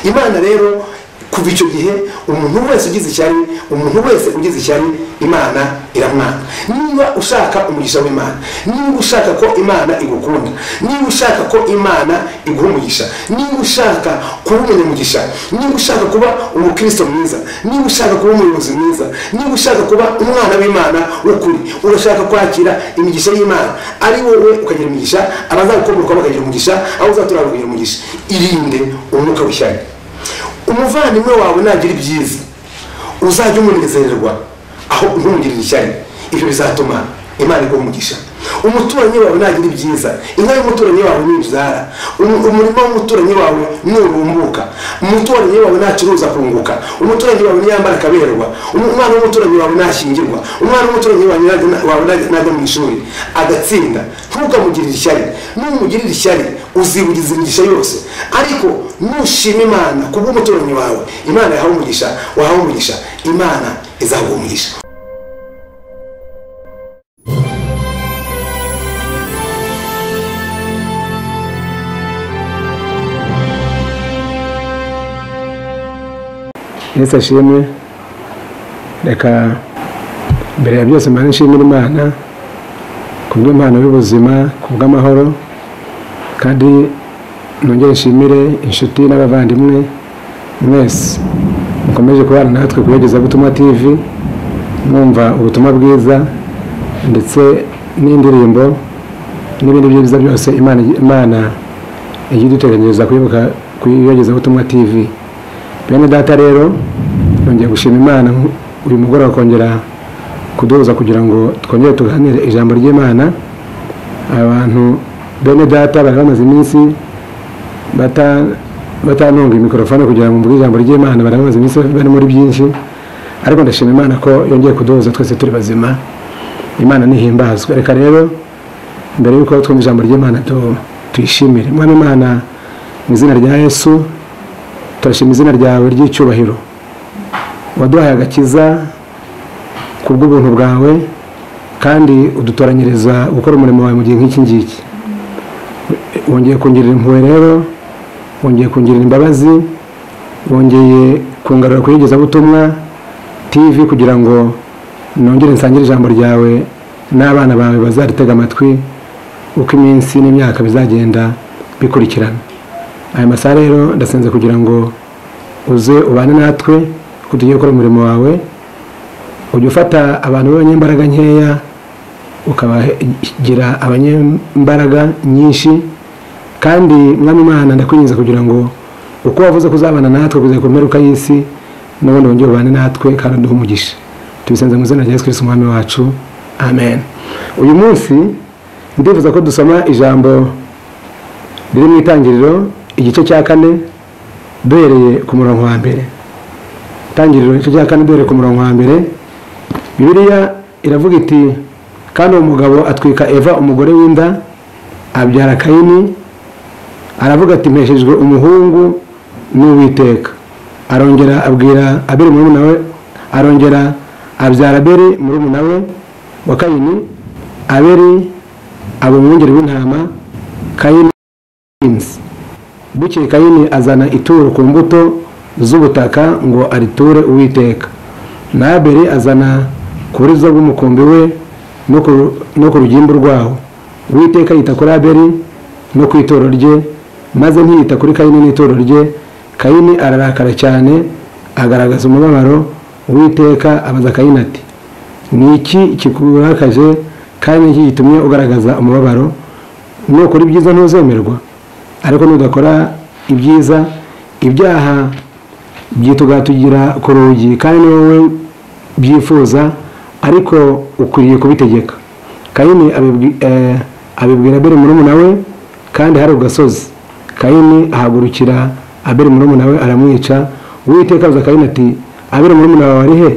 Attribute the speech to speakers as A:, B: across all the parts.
A: imana rero kuva icyo gihe umuntu wese ugize ishyari umuntu wese ugize ishyari imana iramwanga niba ushaka umugisha w'imana niba ushaka ko imana igukunda niba ushaka ko imana iguha umugisha niba ushaka kuba umunyamugisha niba ushaka kuba umukristo mwiza niba ushaka kuba umuyobozi mwiza niba ushaka kuba umwana w'imana w'ukuri urashaka kwakira imigisha y'imana ari wowe ukagira imigisha abazagukomokaho bakagira umugisha abo uzatura bakagira umugisha irinde umwuka w'ishyari umuvandimwe wawe nagira ibyiza uzajya umunezererwa aho ntumugirire ishyari ibyo bizatuma imana iguha umugisha umuturanyi wawe nagira ibyiza inka y'umuturanyi wawe ni inzara umurima w'umuturanyi wawe nurumbuka umuturanyi wawe ntacuruza kunguka umuturanyi wawe ntiyambara akaberwa umwana w'umuturanyi wawe ntashyingirwa umwana w'umuturanyi wawe ntajya mu ishuri agatsinda ntukamugirire ishyari numugirire ishyari uzibugiza imigisha yose ariko nushima imana kubw'umuturanyi wawe imana yahawe umugisha wahawe umugisha imana izaguha umugisha
B: yesu ashimwe reka mbere ya byose mpande nshimira imana ku bw'impano y'ubuzima ku bw'amahoro kandi nongere nshimire inshuti n'abavandimwe mwese mukomeje kubana natwe ku iyogezabutumwa tv mwumva ubutumwa bwiza ndetse n'indirimbo n'ibindi byiza byose imana ijya iduteganyiriza kwibuka ku iyogezabutumwa tv bene data rero nongeye gushima imana uyu mugoroba kongera kuduhuza kugira ngo twongere tuganire ijambo ry'imana abantu bene data bari bamaze iminsi batanunga mikorofone kugira ngo mvuge ijambo ry'imana bari bamaze iminsi bari muri byinshi ariko ndashima imana ko yongeye kuduhuza twese turi bazima imana ntihimbazwe reka rero mbere y'uko twumva ijambo ry'imana tuyishimire mwana imana mu izina rya yesu turashima izina ryawe ry'icyubahiro waduhaye agakiza ku bw'ubuntu bwawe kandi udutoranyiriza gukora umurimo wawe mu gihe nk'iki ngiki wongeye kongera impuhwe rero wongeye kongera imbabazi wongeye kungarura kuyigezabutumwa tv kugira ngo nongere nsangire ijambo ryawe n'abana bawe bazaritega amatwi uko iminsi n'imyaka bizagenda bikurikirana aya masaha rero ndasenze kugira ngo uze ubane natwe ko tugiye gukora umurimo wawe ujya ufata abantu b'abanyembaraga nkeya ukabagira abanyembaraga nyinshi kandi mwami imana ndakwinjiza kugira ngo uko wavuze kuzabana natwe kugeza ku mperuka y'isi n'ubundi wongere ubane natwe kandi uduhe umugisha tubisenze mu izina rya yesu kirisiti umwami wacu amen uyu munsi ndifuza ko dusoma ijambo riri mu itangiriro igice cya kane duhereye ku murongo wa mbere itangiriro igice cya kane duhereye ku murongo wa mbere bibiliya iravuga iti kandi uwo mugabo atwika eva umugore w'inda abyara kayini aravuga ati mpeshejwe umuhungu n'uwiteka arongera abwira abiri muri we arongera abyara abiri muri we wa kayini abiri aba umwungeri w'intama kayini bukeye kayini azana ituro ku mbuto z'ubutaka ngo ariture uwiteka nabere azana ku buriza bw'umukumbi we no ku rugimbu rwawo uwiteka yita kuri aberi no ku ituro rye maze ntiyita kuri kayini n'ituro rye kayini ararakara cyane agaragaza umubabaro uwiteka abaza kayini ati ni iki kikurakaje kandi iki gitumye ugaragaza umubabaro nukora ibyiza ntuzemerwa ariko nudakora ibyiza ibyaha byitugatugira ku rugi kandi ni wowe byifuza ariko ukwiriye kubitegeka kayini abibwira abiri murumuna we kandi hari gasozi kayini ahagurukira abiri murumuna we aramwica uwiteka abuza kayini ati abiri murumuna wawe ari he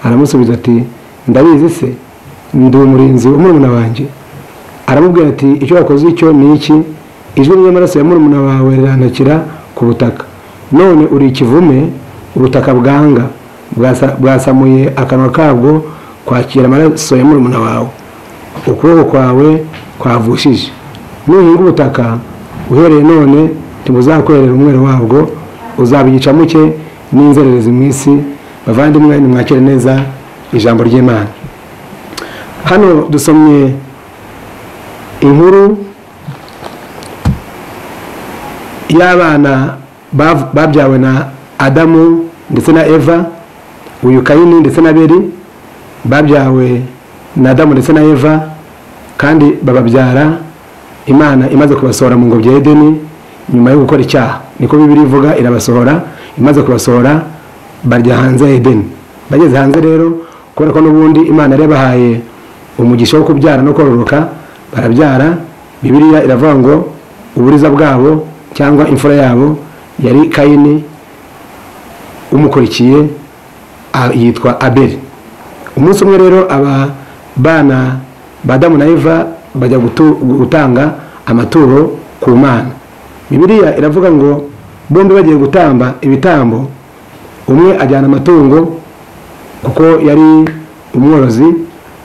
B: aramusubiza ati ndabizi se ndi umurinzi w'umurumuna wanjye aramubwira ati icyo wakoze icyo ni iki ijwi ry'amaraso ya murumuna wawe rirantakira ku butaka none uri ikivume ubutaka bwanga bwasamuye akanwa kabwo kwakira amaraso ya murumuna wawe ukuboko kwawe kwavushije nuhinga ubutaka uhereye none ntibuzakorera umwero wabwo
A: uzabigica muke n'inzererezi mu isi bavandimwe nimwakire neza ijambo ry'imana hano dusomye inkuru y'abana bav- babyawe na adamu ndetse na eva uyu kayini ndetse na beri babyawe na adamu ndetse na eva kandi bababyara imana imaze kubasohora mu ngobyi ya edeni nyuma yo gukora icyaha niko bibiri ivuga irabasohora imaze kubasohora barya hanze ya edeni bageze hanze rero kubera ko n'ubundi imana yari yabahaye umugisha wo kubyara no kororoka barabyara bibiliya iravuga ngo uburiza bwabo cyangwa imfura yabo yari kayini umukurikiye a- yitwa abeli umunsi umwe rero aba bana ba adamu na eva bajya gutu- gutanga amaturo ku mana bibiliya iravuga ngo bombi bagiye gutamba ibitambo umwe ajyana amatungo kuko yari umworozi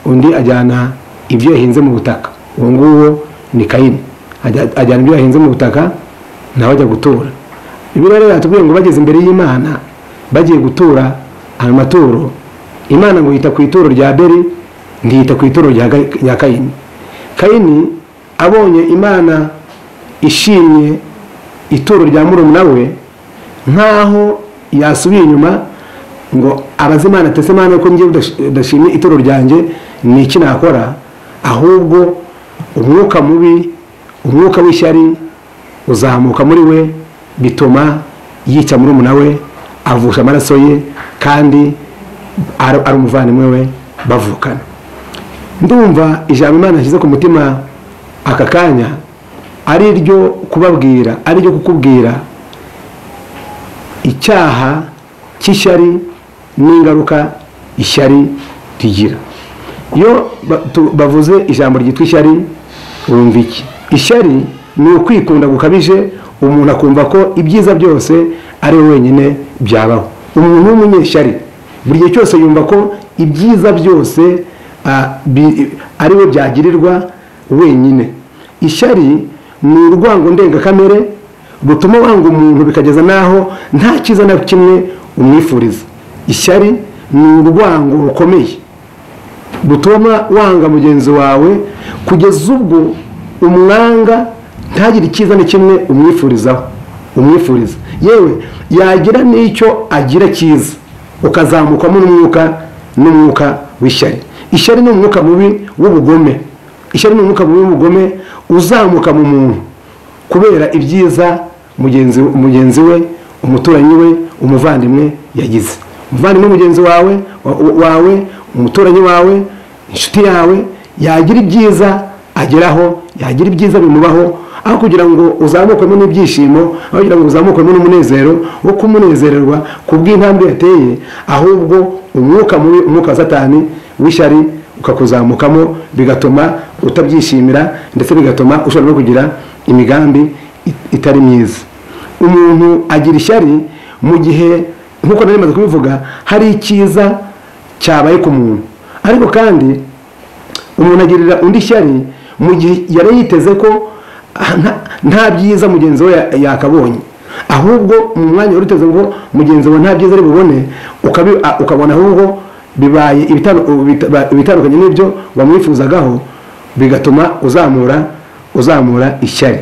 A: undi ajyana ibyo yahinze mu butaka uwo nguwo ni kayini Ajya- ajyana ibyo yahinze mu butaka nawe ajya gutura bibiliya rero yatubwiye ngo bageze imbere y'imana bagiye gutura ayo maturo imana ngo yita ku ituro rya beri ntiyita ku ituro rya Ga- rya kayini kayini abonye imana ishimye ituro rya murumuna we nkaho yasubiye inyuma ngo abaze imana atese imana ko njye udashimye ituro ryanjye ni iki nakora ahubwo umwuka mubi umwuka w'ishyari uzamuka muri we bituma yica murumuna we avusha amaraso ye kandi ari ari umuvandimwe we bavukana ndumva ijambo imana yashyize ku mutima aka kanya ari ryo kubabwira ari ryo kukubwira icyaha cy'ishyari n'ingaruka ishyari rigira iyo ba- tu- bavuze ijambo ryitwa ishyari wumva iki ishyari ni ukwikunda gukabije umuntu akumva ko ibyiza byose ari we wenyine byabaho umuntu w'umunyeshyari buri gihe cyose yumva ko ibyiza byose ah, bi- ari we byagirirwa wenyine ishyari ni urwango ndengakamere rutuma wanga umuntu bikageza n'aho nta cyiza na kimwe umwifuriza ishyari ni urwango rukomeye rutuma wanga mugenzi wawe kugeza ubwo umwanga ntagire icyiza na kimwe umwifurizaho umwifuriza yewe yagira n'icyo agira cyiza ukazamukamo n'umwuka n'umwuka w'ishyari ishyari ni umwuka mubi w'ubugome ishyari ni umwuka mubi w'ubugome uzamuka mu muntu kubera ibyiza mugenzi mugenzi we umuturanyi we umuvandimwe yagize umuvandimwe mugenzi wawe wa- wawe umuturanyi wawe inshuti yawe yagira ibyiza ageraho yagira ibyiza bimubaho aho kugira ngo uzamukwemo n'ibyishimo aho kugira ngo uzamukwemo n'umunezero wo kumunezererwa ku bw'intambwe yateye ahubwo umwuka mubi umwuka wa satani w'ishyari ukakuzamukamo bigatuma utabyishimira ndetse bigatuma ushobora no kugira imigambi it- itari myiza umuntu agira ishyari mu gihe nk'uko nari maze kubivuga hari icyiza cyabaye ku muntu ariko kandi umuntu agirira undi ishyari mu gihe yari yiteze ko ah, nta- nta byiza mugenzi we ya- yakabonye ahubwo mu mwanya wari uteze ngo mugenzi we nta byiza ari bubone ukabi- a- ukabona ahubwo bibaye ibitandu- ubita- ba- ibitandukanye n'ibyo wamwifuzagaho bigatuma uzamura uzamura ishyari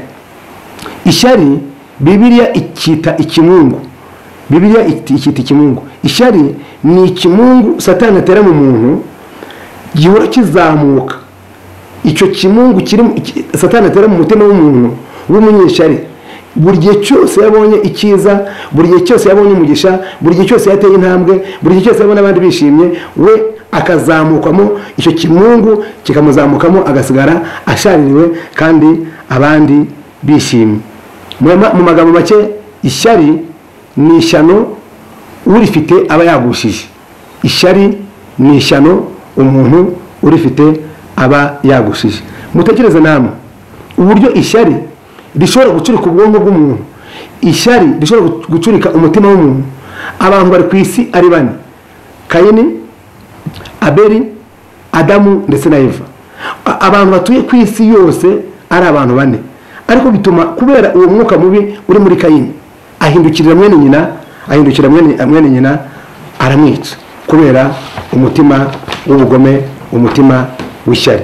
A: ishyari bibiliya ikita ikimungu bibiliya iti- ikita ikimungu ishyari ni ikimungu satani atera mu muntu gihora kizamuka icyo kimungu kiri mu- iki- satani atera mu mutima w'umuntu w'umunyeshyari buri gihe cyose yabonye icyiza buri gihe cyose yabonye umugisha buri gihe cyose yateye intambwe buri gihe cyose yabona abandi bishimye we akazamukamo icyo kimungu kikamuzamukamo agasigara ashaririwe kandi abandi bishimye Mu ma- mu magambo make ishyari ni ishyano urifite aba yagushije ishyari ni ishyano umuntu urifite aba yagushije mutekereze namwe uburyo ishyari rishobora gucurika ubwonko bw'umuntu ishyari rishobora gucurika umutima w'umuntu abantu bari ku isi ari bane kayini abeli adamu ndetse na eva A- abantu batuye ku isi yose ari abantu bane ariko bituma kubera uwo mwuka mubi uri muri kayini
B: ahindukirira mwene nyina ahindukira mwene mwene nyina aramwica kubera umutima w'ubugome umutima w'ishyari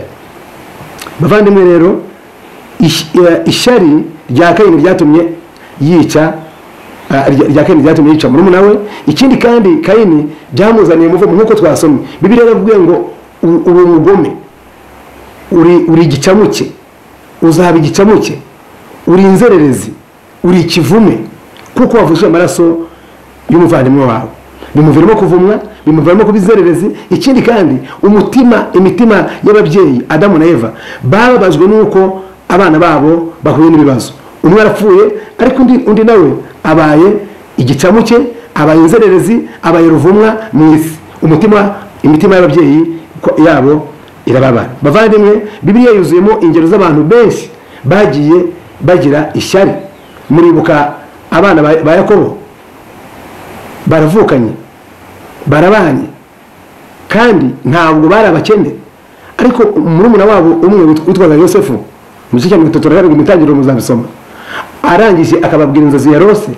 B: bavandimwe rero ish- eh, ishyari rya kayini ryatumye yica ah, rya rya kayini ryatumye yica murumuna we ikindi kandi kayini byamuzaniye umuvumo nk'uko twasomye bibiliya yaravuye ngo u- uri umugome uri uri igicamuke uzaba igicamuke uri inzererezi uri ikivume kuko wavuje amaraso y'umuvandimwe wawe bimuviramo kuvumwa bimuviramo kuba inzererezi ikindi kandi umutima imitima y'ababyeyi adamu na eva bababajwe n'uko abana babo bahuye n'ibibazo umwe arapfuye ariko undi, undi nawe abaye igicamuke abaye inzererezi abaye ruvumwa mu isi umutima imitima y'ababyeyi ko- yabo irababara bavandimwe bibiliya yuzuyemo ingero z'abantu benshi bagiye bagira ishyari muribuka abana ba ba yakobo baravukanye barabanye kandi ntabwo bari abakene ariko murumuna wabo umwe wit- witwaga yosefu mu gice cya mirongo itatu na karindwi mu itangiriro muzabisoma arangije akababwira inzozi ya rose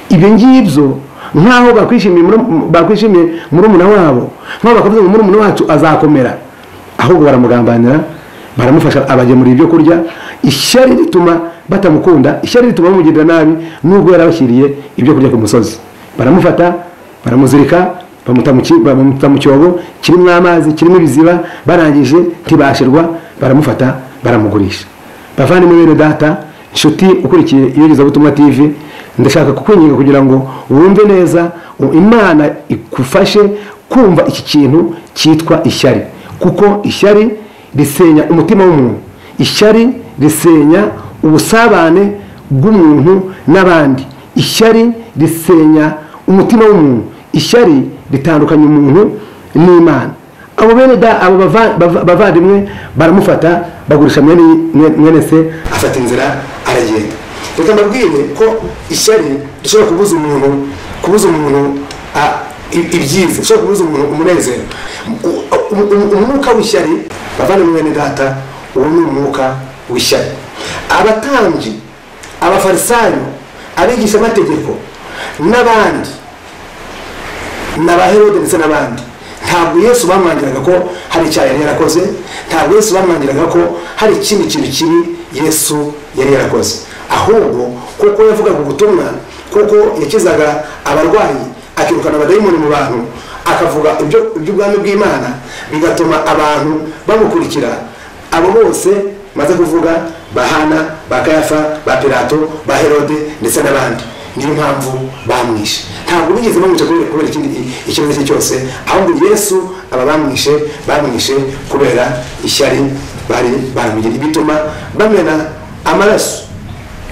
B: ibyo ngibyo nk'aho bakwishimiye muru- bakwishimiye murumuna wabo nk'aho bakavuze ngo murumuna wacu azakomera ahubwo baramugambanira baramufasha abagemurira ibyo kurya ishyari rituma batamukunda ishyari rituma bamugirira nabi nubwo yarabashyiriye ibyo kurya ku musozi baramufata baramuzirika bamuta mu ki- bamuta mu cyobo kirimo amazi kirimo ibiziba barangije ntibashirwa baramufata baramugurisha bavandimwe bene data inshuti ukurikiye iyogezabutumwa tv ndashaka kukwinginga kugira ngo wumve neza u- imana igufashe kumva iki kintu cyitwa ishyari kuko ishyari risenya umutima w'umuntu ishyari risenya ubusabane bw'umuntu n'abandi ishyari risenya umutima w'umuntu ishyari ritandukanya umuntu n'imana abo bene da abo bava- bava- bavandimwe baramufata bagurisha mwene mwene se
A: afata inzira aragenda reka mbabwire ko ishyari rishobora kubuza umuntu kubuza umuntu a- i- ibyiza rishobora kubuza umuntu umunezero U- u- u- umwuka w'ishyari bavandimwe mwene data uwo ni umwuka w'ishyari abatambyi abafarisayo abigisha amategeko n'abandi n'abaherode ndetse n'abandi ntabwo yesu bamwangiraga ko hari icyaha yari yarakoze ntabwo yesu bamwangiraga ko hari ikindi kintu kibi yesu yari yarakoze ahubwo kuko yavugaga ubutumwa kuko yakizaga abarwayi akirukana abadayimoni mu bantu akavuga ibyo- iby'ubwami bw'imana bigatuma abantu bamukurikira abo bose maze kuvuga ba hana ba kayafa ba pilato ba herode ndetse n'abandi niyo mpamvu bamwishe ntabwo bigeze bamwica kubera kubera ikindi ikibazo icyo ari cyo cyose ahubwo yesu aba bamwishe bamwishe kubera ishyari bari baramugiriye bituma bamena amaraso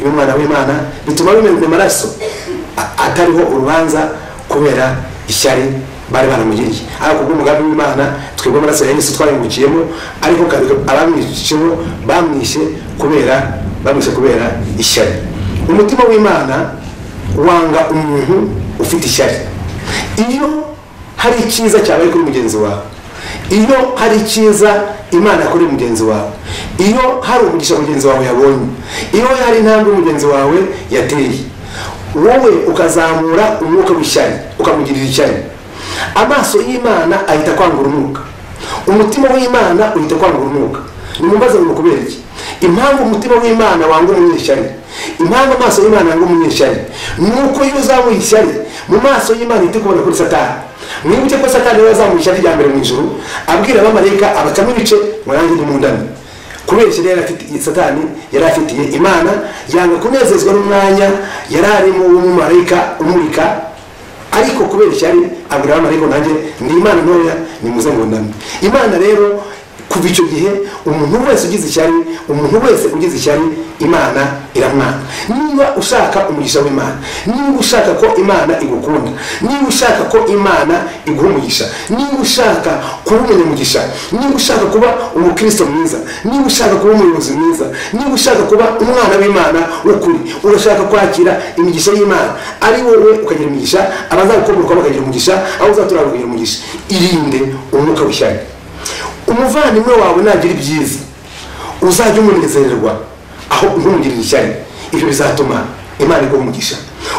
A: y'umwana w'imana bituma bamena amaraso a- atariho urubanza kubera ishyari bari baramugiriye ariko kubw'umugambi w'imana twebwe amaraso ya yesu twayungukiyemo ariko kareka abamwisheho bamwishe kubera bamwishe kubera ishyari umutima w'imana wanga umuntu ufite ishyari iyo hari icyiza cyabaye kuri mugenzi wawe iyo hari icyiza imana kuri mugenzi wawe iyo hari umugisha mugenzi wawe yabonye iyo hari intambwe mugenzi wawe yateye wowe ukazamura umwuka w'ishyari ukamugirira ishyari amaso y'imana ahita kwangura umwuka umutima w'imana uhita kwangura umwuka nimumbaze ngo kubera iki impamvu umutima w'imana wanga umunyeshyari impamvu amaso y'imana yanga umunyeshyari ni uko iyo uzamuye ishyari mu maso y'imana uhita kubona kuri satani mwibuke ko satani yari yazamuye ishyari rya mbere mu ijuru abwira abamarayika abacamo ibice ngo nanjye nimundane kubera ishyari yari afitiye satani yari afitiye imana yanga kunezezwa n'umwanya yari arimo w'umumarayika umurika ariko kubera ishyari abwira abamarayika ngo nanjye ni imana ntoya nimuze ngo ndame imana rero kuva icyo gihe umuntu wese ugize ishyari umuntu wese ugize ishyari imana iramwanga niba ushaka umugisha w'imana niba ushaka ko imana igukunda niba ushaka ko imana iguha umugisha niba ushaka kuba umunyamugisha niba ushaka kuba umukristo mwiza niba ushaka kuba umuyobozi mwiza niba ushaka kuba umwana w'imana w'ukuri urashaka kwakira imigisha y'imana ari wowe ukagira imigisha abazagukomokaho bakagira umugisha abo uzatura bakagira umugisha irinde umwuka w'ishyari umuvandimwe wawe nagira ibyiza uzajya umunezererwa aho ntumugirire ishyari ibyo bizatuma imana iguha umugisha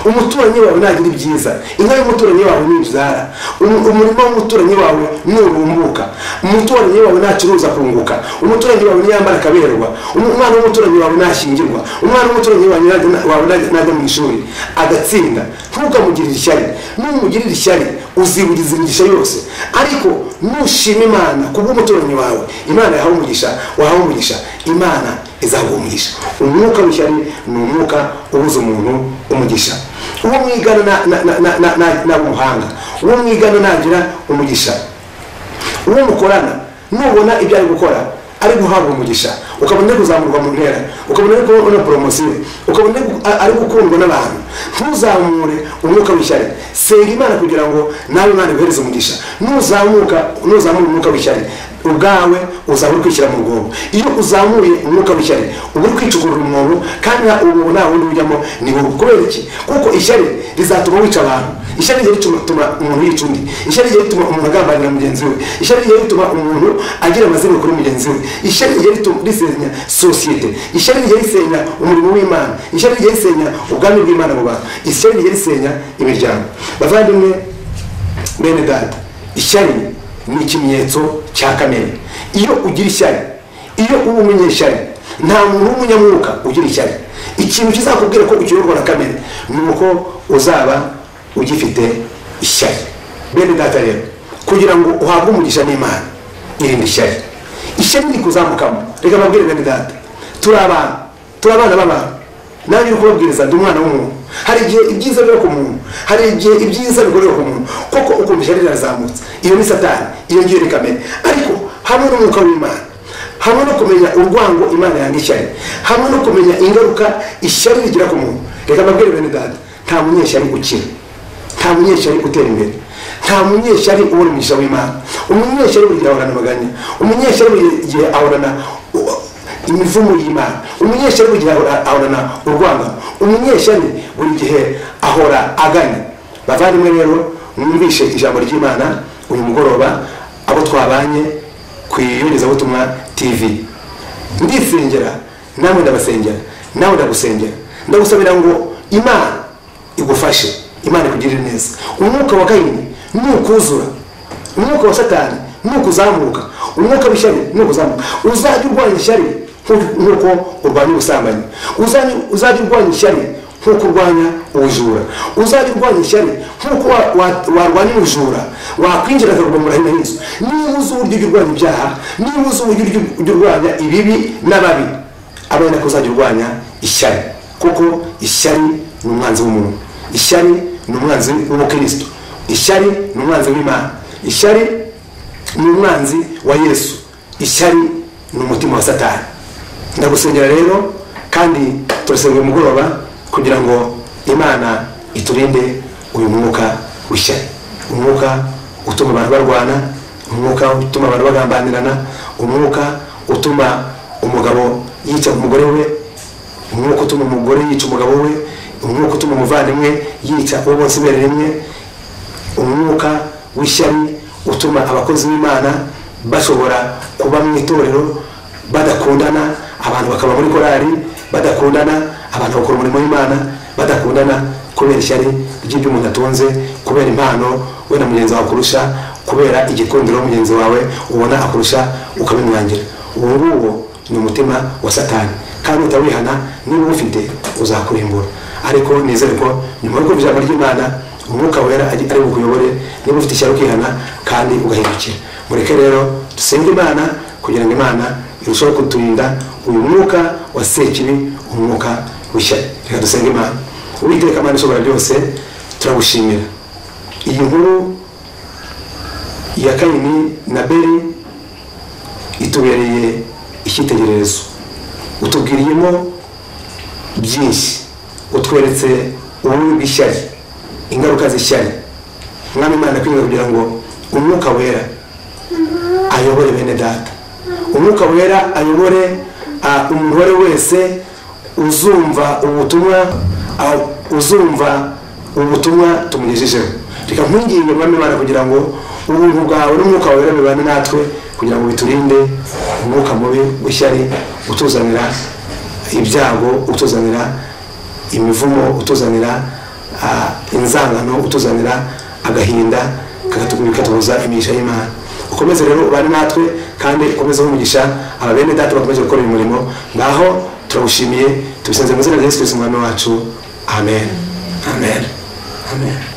A: umuturanyi wawe ntagira ibyiza inka y'umuturanyi wawe ni inzara umu- umurima w'umuturanyi wawe nurumbuka umuturanyi wawe ntacuruza kunguka umuturanyi wawe ntiyambara akaberwa umu- umwana w'umuturanyi wawe ntashyingirwa umwana w'umuturanyi wawe ntajya- wawe ntajya ntajya mu ishuri agatsinda ntukamugirire ishyari numugirire ishyari uziburiza imigisha yose ariko nushima imana kubw'umuturanyi wawe imana yahawe umugisha wahawe umugisha imana izaguha umugisha umwuka w'ishyari ni umwuka ubuza umuntu umugisha uwo mwigana na- na- na- na- na- na- naba umuhanga uwo mwigana ntagira umugisha uwo mukorana nubona ibyo ari gukora ari guhabwa umugisha ukabona ari kuzamurwa mu ntera ukabona ari kubona poromosiyo ukabona ari gu- a- ari gukundwa n'abantu ntuzamure umwuka w'ishyari senga imana kugira ngo nawe imana iguhereze umugisha nuzamuka nuzamura umwuka w'ishyari ubwawe uzaba uri kwishyira mu rwobo iyo uzamuye umwuka w'ishyari uba uri kwicukurura umwobo kandi ubu nta wundi ujyamo ni wowe kubera iki kuko ishyari rizatuma wica abantu ishyari rijya rituma umuntu yica undi ishyari rijya rituma umuntu agambanira mugenzi we ishyari rijya rituma umuntu agira amazina kuri mugenzi we ishyari rijya ritu- risenya sosiyete ishyari rijya risenya umurimo w'imana ishyari rijya risenya ubwami bw'imana mu bantu ishyari rijya risenya imiryango bavandimwe bene data ishyari ni ikimenyetso cya kamere iyo ugira ishyari iyo uba umunyeshyari nta muntu w'umunyamwuka ugira ishyari ikintu kizakubwira ko ukiyoborwa na kamere ni uko uzaba ugifite ishyari bene data rero kugira ngo uhabwe umugisha n'imana irinde ishyari ishyari riri kuzamukamo reka babwire bene data turi abantu turi abana b'abantu nanjye uri kubabwiriza ndi umwana w'umuntu hari igihe ibyiza biba ku muntu hari igihe ibyiza bikorerwa ku muntu koko ukumva ishyari rirazamutse iyo ni satani iyo ngiyo ni kamere ariko hamwe n'umwuka w'imana hamwe no kumenya urwango imana yanga ishyari hamwe no kumenya ingaruka ishyari rigira ku muntu reka mbabwire bene data nta munyeshyari ukira nta munyeshyari utera imbere nta munyeshyari ubona umugisha w'imana umunyeshyari buri gihe ahorana amaganya umunyeshyari buri gihe ahorana imivumo y'imana umunyeshyari buri gihe ahora- ahorana urwangano umunyeshyari buri gihe ahora aganya bavandimwe rero mwumvishe ijambo ry'imana uyu mugoroba abo twabanye ku iyogezabutumwa tv ndisengera namwe ndabasengera nawe ndagusengera ndagusabira ngo imana igufashe imana ikugirire neza umwuka wa kayini nukuzura umwuka wa satani nukuzamuka umwuka w'ishyari nukuzamuka uzajya urwanya ishyari nku- nkuko urwanya ubusambanyi Uzajya- uzajya urwanya ishyari nkuko urwanya ubujura uzajya urwanya ishyari nkuko wa- wa- warwanya ubujura wakwinjira akakudomora hino y'inzu niba uzi uburyo ujya urwanya ibyaha niba uzi uburyo ujya- ujya urwanya ibibi n'ababi abe ari nako uzajya urwanya ishyari kuko ishyari ni umwanzi w'umuntu ishyari ni umwanzi w'umukristo ishyari ni umwanzi w'imana ishyari ni umwanzi wa yesu ishyari ni umutima wa satani ndagusengera rero kandi turasenga uyu mugoroba kugira ngo imana iturinde uyu mwuka w'ishyari umwuka utuma abantu barwana umwuka utuma abantu bagambanirana umwuka utuma umugabo yica umugore we umwuka utuma umugore yica umugabo we umwuka utuma umuvandimwe yica uwo bose ibere rimwe umwuka w'ishyari utuma abakozi b'imana bashobora kuba mu itorero badakundana abantu bakaba muri korari badakundana abantu bakora umurimo w'imana badakundana kubera ishyari ry'ibyo umuntu atunze kubera impano we na mugenzi wawe akurusha kubera igikundiro mugenzi wawe ubona akurusha ukabimwangira uwo nguwo ni umutima wa satani kandi utawihana niba uwufite uzakurimbura ariko nizere ko nyuma yo kumva ijambo ry'imana umwuka wera ari ari bukuyobore niba ufite ishyari ukihana kandi ugahindukira mureke rero dusenge imana kugira ngo imana irusheho kuturinda uyu mwuka wa sekibi umwuka w'ishyari reka dusenge imana uwiteka imana ishobora byose turagushimira iyi nkuru ya kayini na beri itubereye icyitegererezo utubwiriyemo byinshi utweretse ububi bw'ishyari ingaruka z'ishyari mwami imana kwinga kugira ngo umwuka wera ayobore bene data umwuka wera ayobore ah, umuntu uwo ari we wese uzumva ubutumwa ah, uzumva ubutumwa tumugejejeho reka nkwinginge mwami imana kugira ngo ubuntu bwawe n'umwuka wera bibane natwe kugira ngo biturinde umwuka mubi w'ishyari utuzanira ibyago utuzanira imivumo utuzanira ah, inzangano utuzanira agahinda katubuza imigisha y'imana ukomeze rero ubane natwe kandi ukomeze umugisha aba bene data bakomeje gukora uyu murimo ngaho turawushimiye tubisanze mu izina rya yesu kirisiti umwami wacu amen amen amen